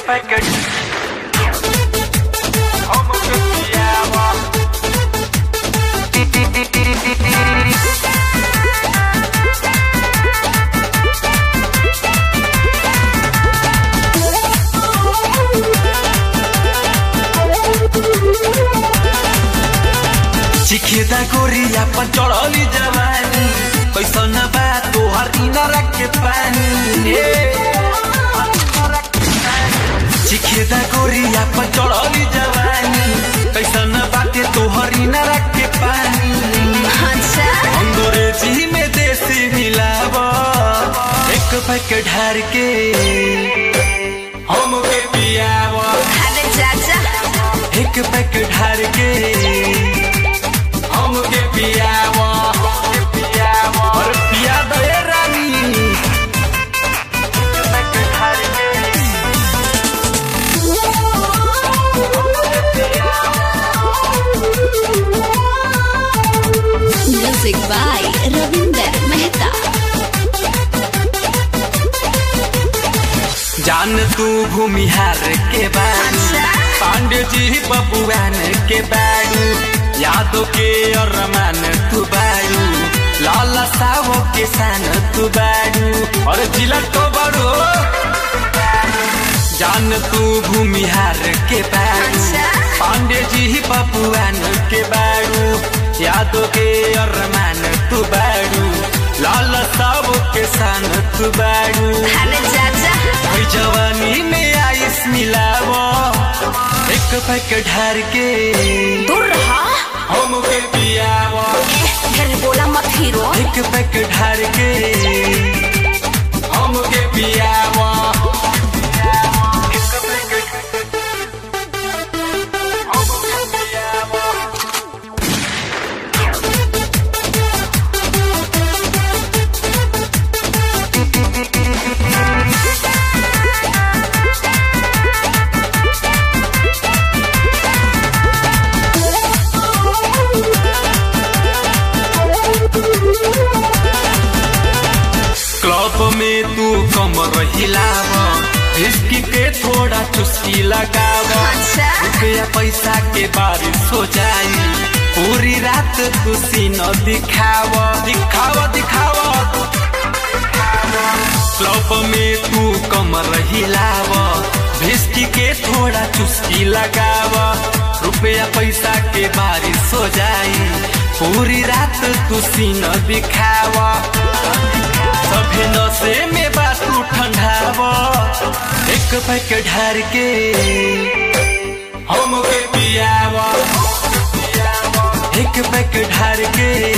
Packet हम के पियावा चिखेदा गोरिया पर चढ़ली जवानी कैसन बा तोहर इनारा के पानी ए। चिखेदा गोरिया पर चढ़ली जवानी कैसन बाटे तोहर इनारा के पानी अच्छा अंग्रेजी में देसी मिलाव एक पैक ढार के हम के पियाव अरे चाचा एक पैक ढार के हम के पियाव पियाव और पिया दे रानी एक पैक ढार के म्यूजिक बाय रविंदर मेहता जान तू भूमिहार के बारू अच्छा। पांडे जी बबुआन के बारू यादों के अरमान तू बारू लाला सावो के सान तू बारू और जिला तो बड़ो जान तू भूमिहार के बारू अच्छा। पांडे जी बबुआन के बारू यादों के अरमान तू बारू लाला सावो के सान तू बारू अरे चाचा हई जवानी में आइस मिलावो एक पैक ढार के दूर रहा हम के पियावो घर बोला मत हीरो एक पैक ढार के हम के पियावो एक पैक हम के पियावो क्लब में तू कमर हिलाव विस्की के थोड़ा चुस्की लगाव अच्छा। रुपया पैसा के बारिश हो जाई पूरी रात तू सीनो दिखाव दिखाव दिखाव क्लब में तू कमर हिलाव विस्की के थोड़ा चुस्की लगाव रुपया पैसा के बारिश हो जाई पूरी रात तू सीनो दिखाव सभे नशे में बातू ठंडाव एक पैक ढार के हम के पियाव एक पैक ढार के